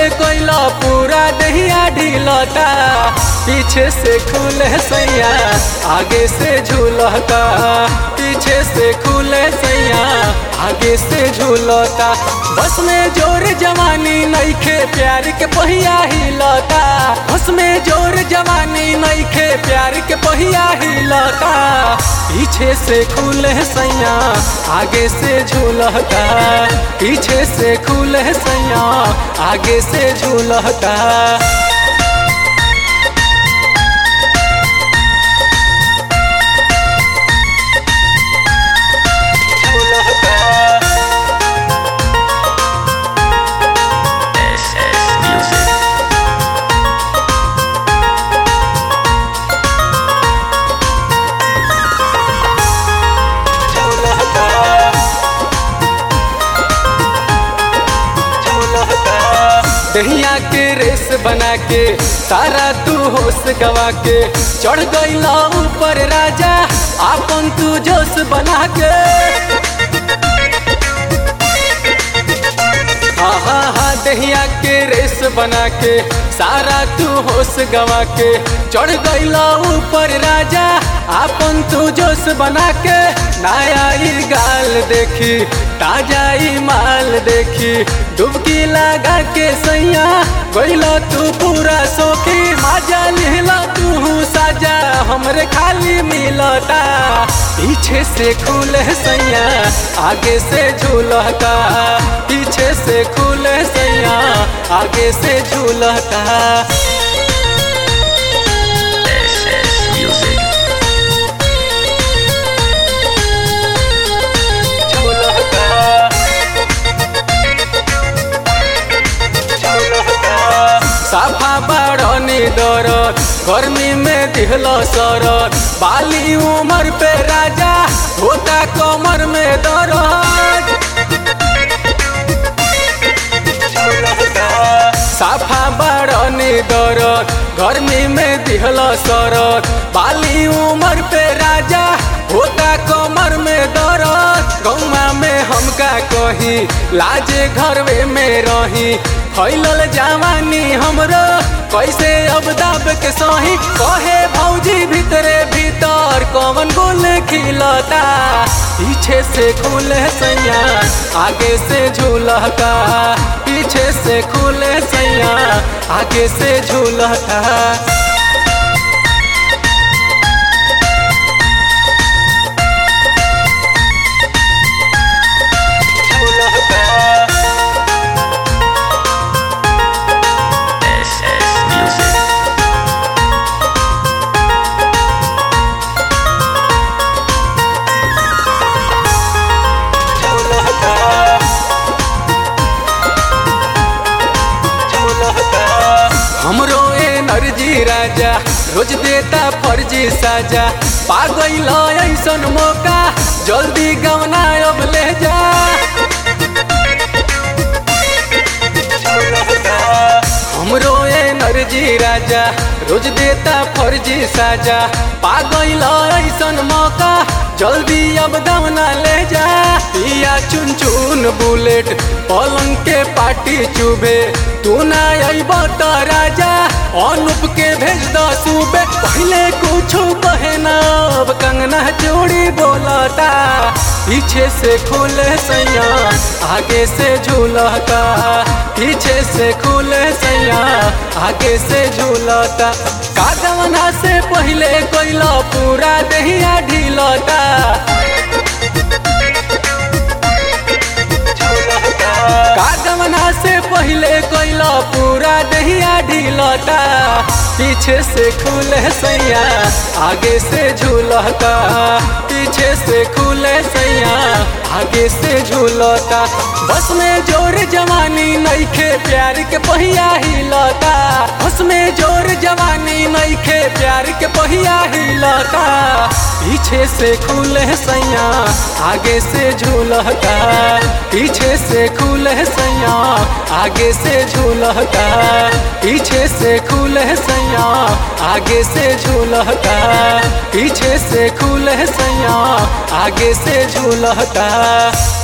कोइला पूरा दहिया ढीलता पीछे से खुले सैया आगे से झूलता पीछे से खुले सैया आगे से झूलता बस में जोर जवानी नईखे प्यार के पहिया हिलता बस में जोर जवानी नईखे प्यार के पहिया हिलता पीछे से खुले सैया आगे से झूलता पीछे से खुले सैया आगे से झूलता SS Music. दहिया के रेस बना के सारा तू होश गवा के चढ़ गईला ऊपर राजा आपन तू जोश बना के हाँ हाँ हाँ दहिया के रेस बना के सारा तू होश गवा के चढ़ गईला ऊपर राजा आपन तू जोश बना के नया ई गाल देखी ताजा ई माल देखी डुबकी लगा के सैया गईला तू पूरा सोखी मजा लिहला तू साजा हमरे खाली मिलता पीछे से खुले सैया आगे से झूलता पीछे से खुले सैया आगे से झूलता SS Music. झूलता साफा बड़नी दरद गर्मी में दिहल सरद बाली उमर पे राजा होता कमर में दर्द साफा बड़नी दरद गर्मी में दिहल सरद बाली उमर पे राजा होता कमर में दर्द गौमा में हमका कही लाजे घरवे में रही फैलल जवानी हमरो कैसे अब दाब के सही कहे भौजी भीतरे भीतर कौन गोल खिलता पीछे से खुले सैया आगे से झूलता पीछे से खुले सैया आगे से झूलता SS Music. हमरो एनर्जी राजा रोज देता फर्जी साजा पागल ऐसन मौका जल्दी गवना अब ले जा हमरो एनर्जी राजा रोज देता फर्जी साजा पागल ऐसन मौका जल्दी अब दमना ले जा पिया चुन चुन बुलेट पलंग के पाटी चुभे तू ना अइब त राजा अनुप के भेज द सुबे पहले कुछ कहे ना अब कंगना चूड़ी बोलता पीछे से खुले सैया आगे से झूलता पीछे से खुले सैया आगे से झूलता कागवना से पहले कोइला पूरा दहिया ढीलता कागवना से पहले कोइला पूरा दहिया ढीलता पीछे से खुले सैया आगे से झूलता पीछे से खुले सैया आगे से झूलता बस में जोर जवानी नईखे प्यार के पहिया हिलता बस में जोर जवानी नईखे प्यार के पहिया हिलता पीछे से खुले सैया आगे से झूलता पीछे से खुले सैया आगे से झूलता पीछे से खुले सैया आगे से झूलता पीछे से खुले सैया आगे से झूलता